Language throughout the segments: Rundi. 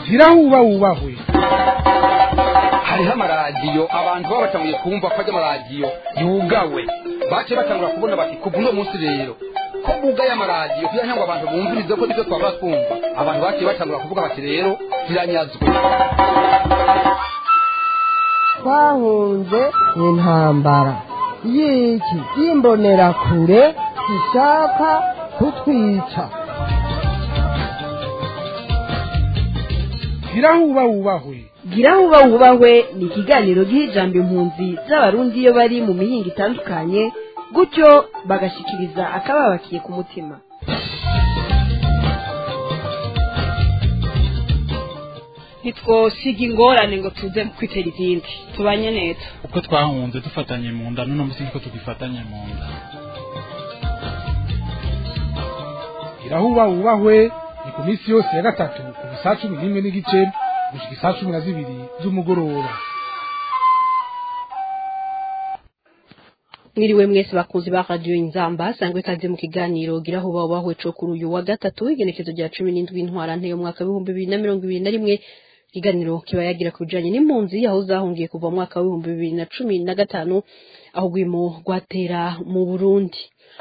gira huba wubahwe hariho amaradiyo abantu baba batanguye kumva ko ajya amaradiyo yugawe bace batangura kubona bati kuva uno munsi rero ko bugaye amaradiyo kugira ngo abantu bumvirize ko nibyo twaba twumva abantu baciye batangura kuvuga bati rero ziranyazwe twahunze intambara y'iki y'imbonerakure zishaka kutwica gira huba wubahwe gira huba wubahwe ni ikiganiro giha ijambo impunzi z'abarundi iyo bari mu mihinga itandukanye gutyo bagashikiriza akababakiye ku mutima ntitwosiga ingorane ngo tuze kwitera izindi tubanye neza uko twahunze dufatanye mu nda n'uno munsi niko tugifatanye mu nda gira huba wubahwe ni ku minsi yose ya gatatu kuva saa cumi n'imwe n'igice gushika isaa cumi na zibiri z'umugoroba mwiriwe mwese bakunzi ba radiyo inzamba sangwe ikaze mu kiganiro gira aho baba bahweco kuri uyu wa gatatu igenekezo rya cumi n'indwi ntwarante yo mwaka w'ibihumbi bibiri na mirongo ibiri na rimwe ikiganiro kiba yagira ku bijanye n'impunzi aho zahungiye kuva mu mwaka w'ibihumbi bibiri na cumi na gatanu aho rwimo rwatera mu burundi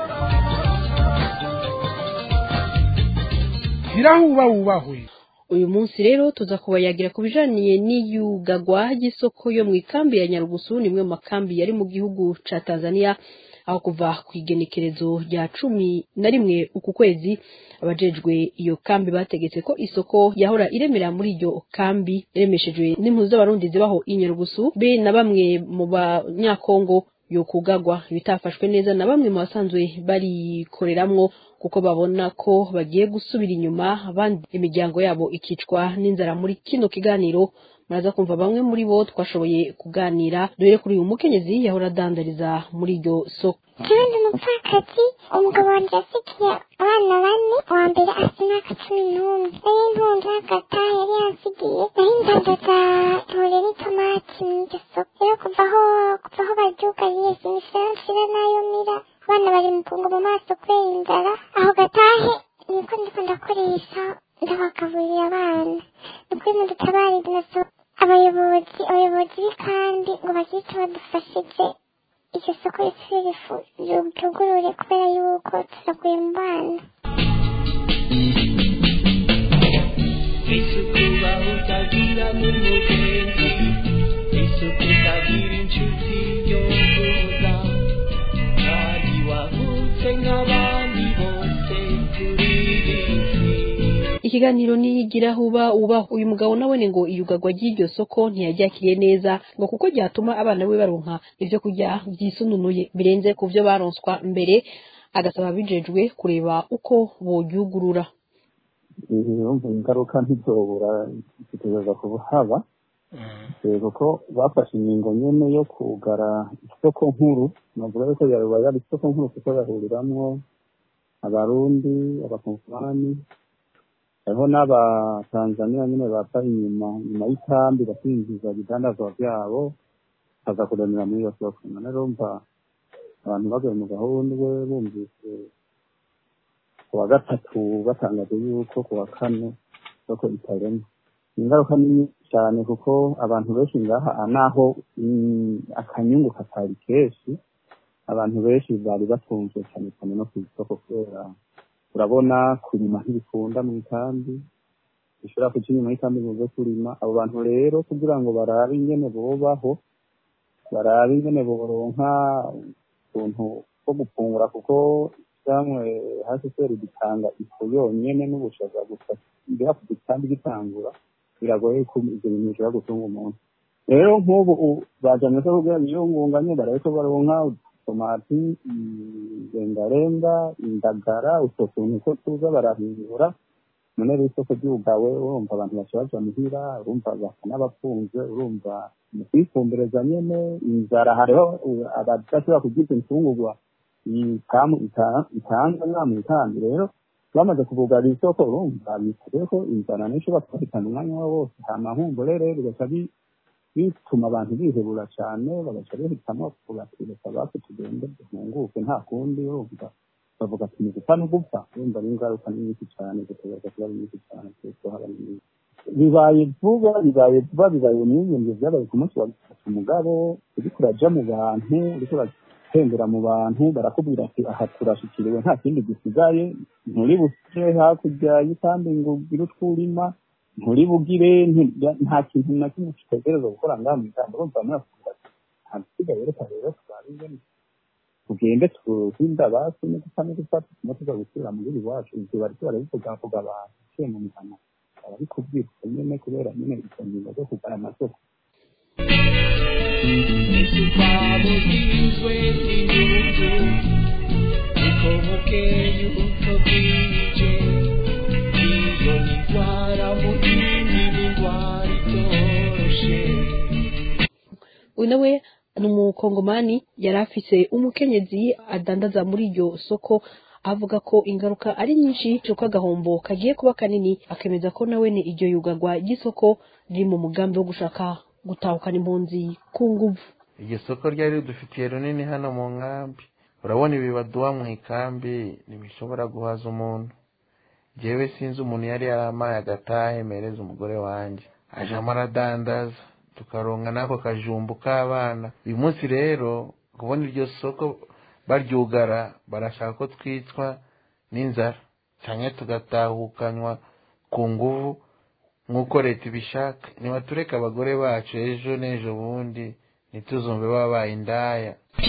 gira huba wubahwe uyu munsi rero tuza kubayagira ku bijaniye n'iyugagwa ry'isoko yo mu ikambi ya nyarugusu nimwe mu makambi yari mu gihugu ca tanzania aho kuva ku igenekerezo rya cumi na rimwe uku kwezi abajejwe iyo kambi bategetse ko isoko yahora iremera muri iyo kambi yaremeshejwe n'impuzu z'abarundi zibaho i nyarugusu be na bamwe mu banyakongo yo kugagwa bitafashwe neza na bamwe mu basanzwe barikoreramwo kuko babona ko bagiye gusubira inyuma abandi imiryango yabo ikicwa n'inzara muri kino kiganiro muraza kumva bamwe muri bo twashoboye kuganira duhere kuri uyu mukenyezi yahora adandariza muri iryo soko kandi umupfakazi umugabo wanjye yasigiye abana bane uwa mbere afite imyaka cumi n'umwe nari ntunze hagata yari yansigiye nari ndandaza tore n'itomati mu iryo soko rero kuva aho kuva aho baryugariye sinisira nshira nayo mira abana bari mu kungu mu maso kubera inzara aho gatahe niko ndiko ndakoresha ndabagaburira abana ni kuri mudutabarize na so abayobozi abayobozi b'ikambi ngo bagire icyo badufashije iryo soko risubire ifu ryugurure kubera yuko turaguye mu bana isuku utagira n'umugenzi isuku utagira inshuti yoza kandi wavutse nk'abandi bose kuri iyi si ikiganiro niyigira huba uba uyu mugabo nawe ngo iyugagwa ry'iryo soko ntiyaryakiriye neza ngo kuko ryatuma abana be baronka ibyo kurya byisununuye birenze ku byo baronswa mbere agasaba bijejwe kureba uko boryugurura urumva ingaruka ntizobura zitegereza kuhaba kuko bafashe ingingo nyene yo kugara isoko nkuru navuga yuko yaruba yari isoko nkuru kuko yahuriramwo abarundi abakongomani hariho n'abatanzaniya nyine bava inyuma nyuma y'ikambi bakinjiza ibidandazwa byabo baza kuremera muri iyo soko none urumva abantu baguye mu gahundwe bumvise ku wa gatatu batangaje yuko ku wa kane soko itarema ingaruka ni nyinshi cyane kuko abantu benshi ngaha naho akanyungu katari kenshi abantu benshi bari batunzwe cyane cyane no ku isoko kubera urabona kurima ntibikunda mu ikambi bishobora kuca inyuma y'ikambi ngo uze kurima abo bantu rero kugira ngo barabe ingene bobaho barabe ingene boronka utuntu two gufungura kuko cyangwa hsr gitanga ifu yonyene n'ubushaza gusa mbere ku gitambi gitangura biragoye ko ibyo bintu bishobora gutunga umuntu rero nk'ubu bajanye ko kugira biyungunganye barabe ko baronka tomati rengarenga indagara utwo tuntu ko tuza barahindura none rero isoko ryugawe urumva abantu baca baja muhira urumva basa n'abapfunze urumva mu kwifumbereza nyene inzara hariho abadashobora kurya imfungurwa ikamu itanga nka mu ikambi rero bamaze kubugarira isoko urumva bitaye ko inzara nayo ishobora kubahitana umwanya wabo wose hama nkumbure rero bigaca bituma abantu bihebura cyane bagaca bahitamo kuvuga ati reka bacu tugende duhunguke nta kundi urumva bavuga ati ni gupfa no gupfa urumva ni ingaruka ni nyinshi cyane zitegereza kuba ari nyinshi cyane kuko haba ari nyinshi bibaye vuba bibaye vuba bibaye n'ibintu byabaye ku munsi wa gatatu umugabo uriko uraja mu bantu uriko uratembera mu bantu barakubwira ati aha turashikiriwe nta kindi gisigaye nturi busire hakurya y'ikambi ngo ugire utwo urima nturi bugire nti- nta kintu na kimwe kitegereza gukora ngaha mu ijambo urumva muravuga ati nta gisigaye reka rero turabe ingene tugende tuhinda basi no gupfa no gufata tuba tuza gusubira mu gihugu iwacu ivyo bariko barabivugavuga abantu uciye mu mihana barabikubwira uko nyene kubera nyene izo ngingo zo kugara amasoko twabugizwe n'inyungu uko bukeye uko bwije iyo ni indwara mu yindi ni indwara itoroshe uyu nawe ni umukongomani yari afise umukenyezi adandaza muri iryo soko avuga ko ingaruka ari nyinshi cyuko agahombo kagiye kuba kanini akemeza ko nawe ni iryo yugagwa ry'isoko riri mu mugambi wo gushaka gutahukana impunzi ku nguvu iryo soko ryari ridufitiye runini hano mu nkambi urabona ibi baduha mu ikambi ntibishobora guhaza umuntu jewe sinzi umuntu yari yaramaye agatahe mereza umugore wanjye ajamo aradandaza tukaronka n'ako kajumbu k'abana uyu munsi rero kubona iryo soko baryugara barashaka ko twicwa n'inzara cyangwa tugatahukanywa ku nguvu nk'uko leta ibishaka nibatureke abagore bacu ejo n'ejo bundi ntituzumve babaye indaya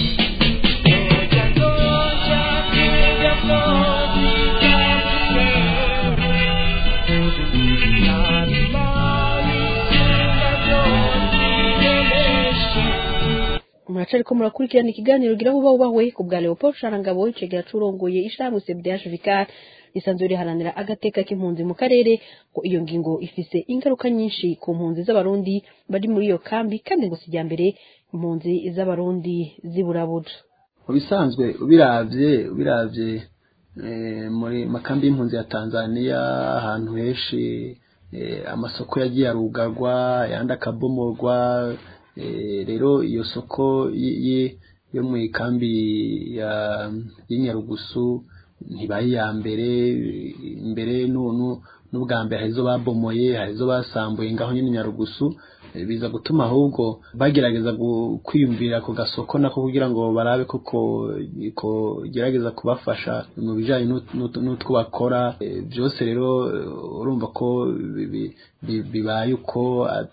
muraca ariko murakurikirana ikiganiro gira vuba ubahwe ku bwa leopold sharangabo icegera curongoye ishamwe cbdh vicar risanzwe riharanira agateka k'impunzi mu karere ko iyo ngingo ifise ingaruka nyinshi ku mpunzi z'abarundi bari muri iyo kambi kandi ngo sijya mbere impunzi z'abarundi ziburabura mu bisanzwe ubiravye ubiravye eh, muri makambi y'impunzi ya tanzania ahantu henshi eh, amasoko yagiye arugarwa ayandi akabomorwa eh, rero iyo soko y- y- yo mu ikambi ya y'inyarugusu ntibaye iya mbere mbere nu- nu- n'ubwa mbere hari izo babomoye hari izo basambuye ngaho nyine nyarugusu eh, biza gutuma ahubwo bagerageza gu- kwiyumvira ku gasoko nako kugira ngo barabe koko ko gerageza kubafasha mu bijanye n'ut- n'ut- n'utwo bakora Eh, byose rero eh, urumva ko bi- bi- bi- bibaye uko ah,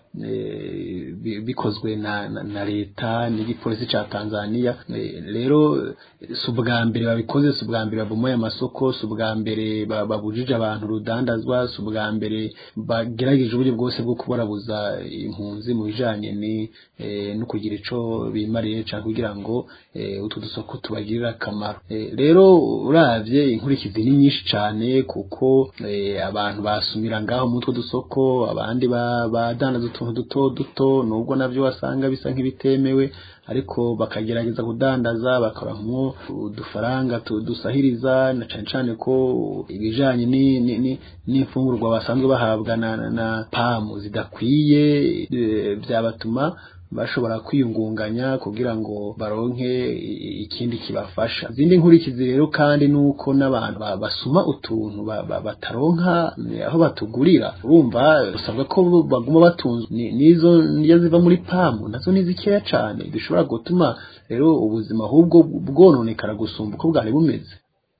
eh, bi- bikozwe na, na, na leta n'igipolisi ca Tanzania Eh, rero eh, si ubwa mbere babikoze si ubwa mbere babomoye amasoko si ubwa mbere ba- babujije abantu urudandazwa si ubwa mbere bagerageje uburyo bwose bwo kubarabuza impunzi mu bijanye ni eh, no kugira ico bimariye canke kugira ngo eh, utwo dusoko tubagirire akamaro Eh, rero uravye inkurikizi ni nyinshi cane kuko eh, abantu basumira ngaho mu utwo dusoko abandi ba- badandaza utuntu duto duto nubwo navyo wasanga bisa nk'ibitemewe ariko bakagerageza kudandaza bakabahamwo udufaranga tu- dusahiriza na cane cane ko ibijanye ni- ni- ni- n'imfungurwa basanzwe bahabwa na, na, na pamu zidakwiye eh, vyabatuma bashobora kwiyungunganya kugira ngo baronke i- ikindi kibafasha izindi nkurikizi rero kandi nuko n'abantu ba- basuma utuntu ba- ba- bataronka eh, aho batugurira urumva usabwa ko baguma batunzwe Ni- n'izo ndya ziva muri pamu nazo ni zikeya cane bishobora gutuma rero ubuzima ahubwo bwononekara gusumba uko bwari bumeze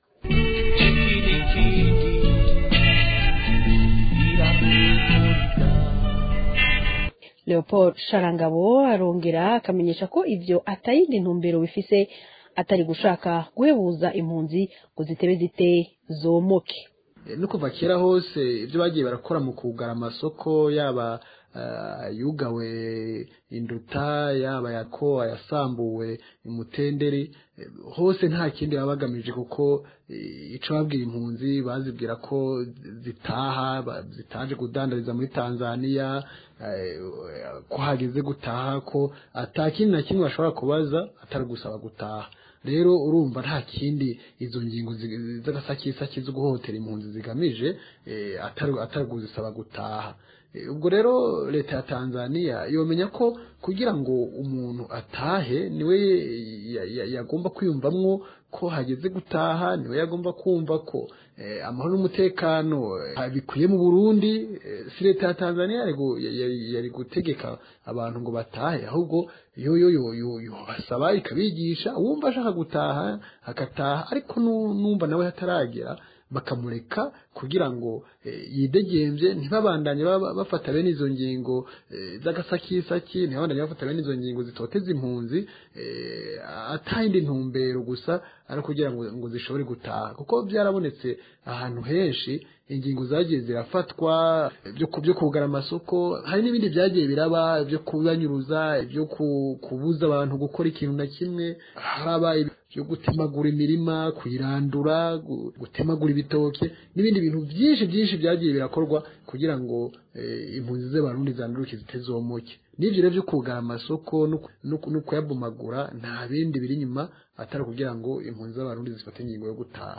leopold sharangabo arongera akamenyesha ko ivyo atayindi ntumbero bifise atari gushaka guhebuza impunzi ngo zitebe zite zomoke Eh, no kuva kera hose ibyo bagiye barakora mu kugara amasoko yaba ah, yugawe induta yaba yako ayasambuwe imutenderi eh, hose nta kindi baba bagamije kuko eh, ico babwira impunzi bazibwira ko zitaha ba- zitaje kudandariza muri Tanzania eh, ko hageze gutaha ko ata kindi na kimwe bashobora kubaza atari gusaba gutaha rero urumva nta kindi izo ngingo zi- z'agasakisaki zo guhohotera impunzi zigamije eh, atari atari kuzisaba gutaha Eh, ubwo rero leta ya tanzania yomenya ko kugira ngo umuntu atahe niwe ya- ya- yagomba kwiyumvamwo ko hageze gutaha niwe yagomba kumva ko eh, amahoro n'umutekano eh, bikwiye mu burundi eh, si leta ya tanzania yari gu- ya- ya- yari gutegeka abantu ngo batahe ahubwo yo yo yo yo yo basaba ikabigisha uwumva ashaka gutaha agataha ariko nu- numva nawe hataragera bakamureka kugira ngo eh, yidegembye ntibabandanye baba- bafata bene izo ngingo eh, z'agasakisaki ntibabandanye bafata bene izo ngingo zitoteza impunzi eh, atayindi ntumbero gusa ari kugira ngo, ngo zishobore gutaha kuko byarabonetse ahantu henshi ingingo zagiye zirafatwa byo ku- byo kugara amasoko hari n'ibindi byagiye biraba byo kubanyuruza byo ku- kubuza abantu gukora ikintu na kimwe harabaye byo gutemagura imirima kuyirandura gu- gutemagura ibitoke n'ibindi bintu byinshi byinshi byagiye birakorwa kugira ngo eh, impunzi z'abarundi zanduruke zitezomoke n'ibyo rero byo kugara amasoko no ku- no ku- no kuyabomagura nta bindi biri inyuma atari kugira ngo impunzi z'abarundi zifate ingingo yo gutaha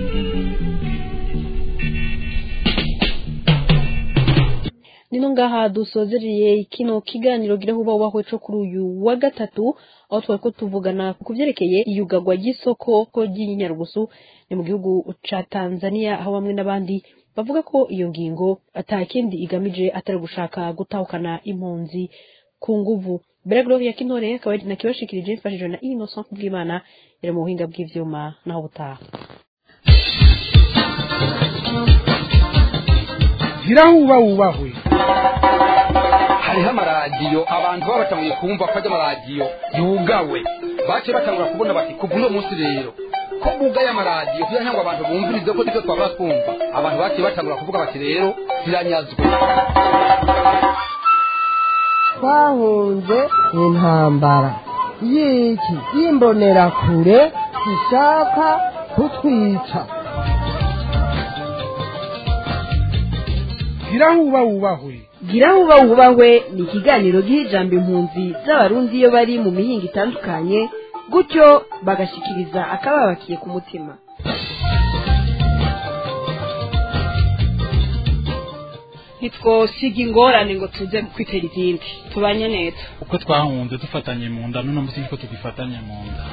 nino ngaha dusozereye kino kiganiro gira huba wahwe co kuri uyu wa gatatu aho twari ko tuvugana ku vyerekeye iyugagwa ry'isoko ko ry'inyarugusu ni mu gihugu ca Tanzania aho bamwe n'abandi bavuga ko iyo ngingo ata kindi igamije atari gushaka gutahukana impunzi ku nguvu Bera Gloria Kintore akaba ari nakibashikirije mfashijwe na Innocent Kubwimana yari mu buhinga bw'ivyuma naho butaha gira huba wubahwe hariho amaradiyo abantu baba batanguye kumva ko ajya amaradiyo yugawe bace batangura kubona bati kuva uno munsi rero ko bugaye amaradiyo kugira ngo abantu bumvirize ko nibyo twabura twumva abantu baciye batangura kuvuga bati rero ziranyazwe twahunze intambara y'iki y'imbonerakure zishaka kutwica gira huba wubahwe gira huba wubahwe ni ikiganiro giha ijambo impunzi z'abarundi iyo bari mu mihinga itandukanye gutyo bagashikiriza akababakiye ku mutima ntitwosiga ingorane ngo tuze kwitera izindi tubanye neza uko twahunze dufatanye mu nda n'uno munsi niko tugifatanye mu nda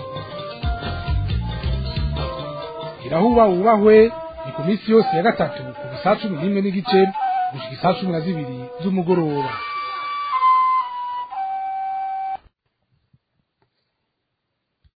gira huba wubahwe ni ku minsi yose ya gatatu kuva saa cumi n'imwe n'igice gushika isaa cumi na zibiri z'umugoroba